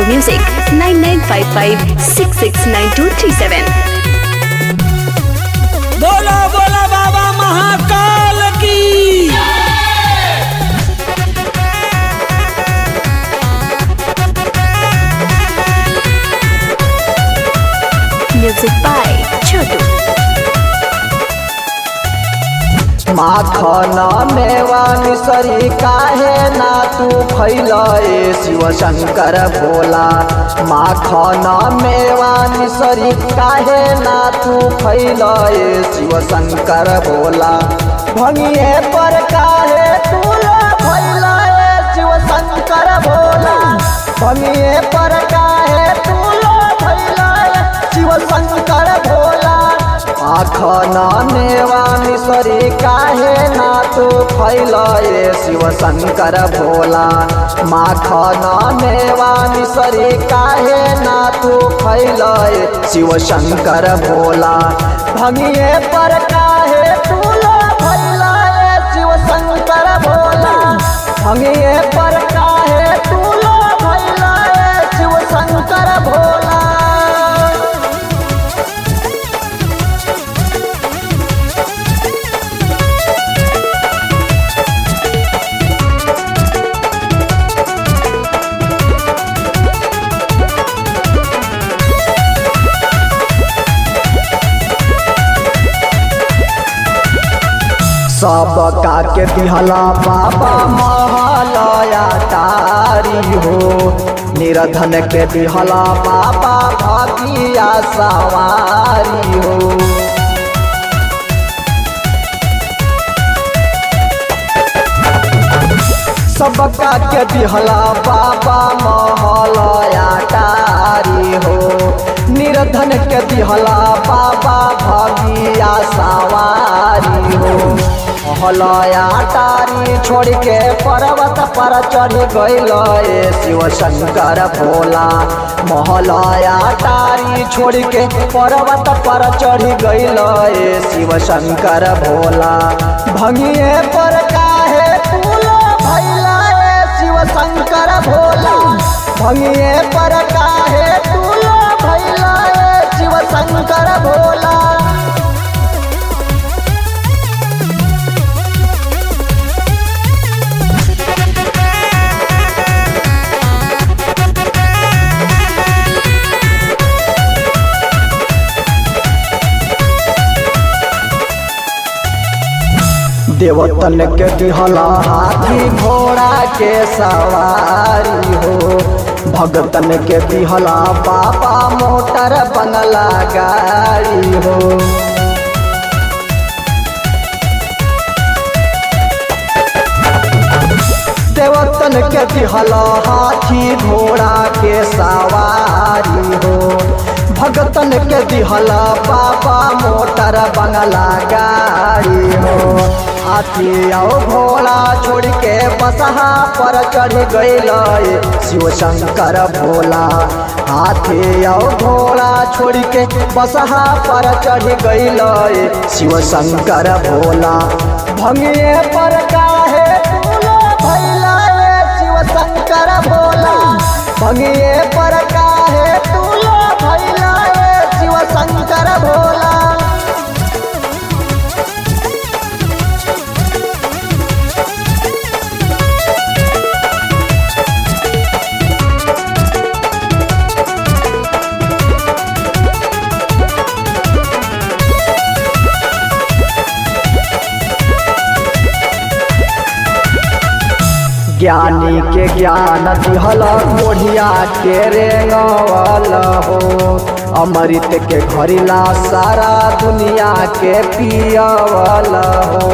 music 9955669237. बोला बोला बाबा महाकाल की Music by Chotu. माखन मेवा मिसरी काहे ना तू फैलए शिव शंकर भोला माखन मेवा मिसरी काहे ना तू फैलए शिव शंकर भोला भंगिए पर काहे तू फैलए शिव शंकर भोला भंगिए पर काहे तू फैलए शिव शंकर भोला आखना नेवा मिसरी काहे ना तू फैलए शिव शंकर भोला माखना नेवा मिसरी काहे ना तू फैलए शिव शंकर भोला भंगिए पर काहे तू फैलए शिव शंकर भोला भंगिए पर काहे तू फैलए शिव शंकर भोला सब का के दिहला बाबा महलया तारी हो निरधन के दिहला बाबा भगिया सवारी हो सबका के दिहला बाबा महलया तारी हो निर्धन के दिहला बाबा भगिया सवारी हो महलया तारी छोड़ के पर्वत पर चढ़ गइल शिव शंकर भोला महलया तारी छोड़ के पर्वत पर चढ़ गइल शिव शंकर भोला भंगिए पर काहे फूल भैला शिव शंकर भोला भंगिए पर काहे फूल भैला शिव शंकर भोला देवतन के दिहला हाथी घोड़ा के सवारी हो भगतन के दिहला बाबा मोटर बंगला गाड़ी हो देवतन के दिहला हाथी घोड़ा के सवारी हो भगतन के दिहला बाबा मोटर बंगला गाड़ी हो हाथी आओ घोड़ा छोड़ के बसहा पर चढ़ गइल शिव शंकर भोला हाथी आओ घोड़ा छोड़ के बसहा पर चढ़ गइल शिव शंकर भोला भंगिए पर काहे फूल भैला शिव शंकर भोला भंगिए पर काहे तूल भैला शिव शंकर भोला ज्ञानी के ज्ञान दिहल कोढ़िया के रेंगवल हो अमृत के घरिला सारा दुनिया के पियवल हो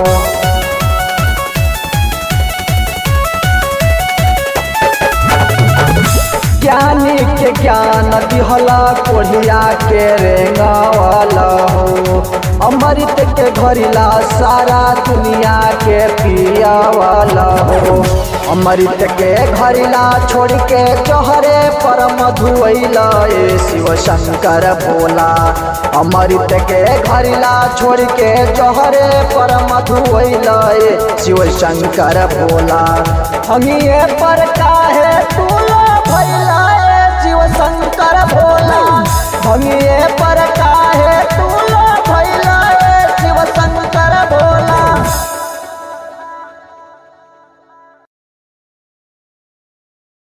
ज्ञानी के ज्ञान दिहला कोढ़िया के रेंगवल हो अमृत के घरिला सारा दुनिया के पियावल हो अमृत के घरिला छोड़ के चोहरे पर मधुअल शिव शंकर भोला अमृत के घरिला छोड़ के चोहरे पर मधुअल शिव शंकर भोला हमिए पर काहे तूल भैला भंगिए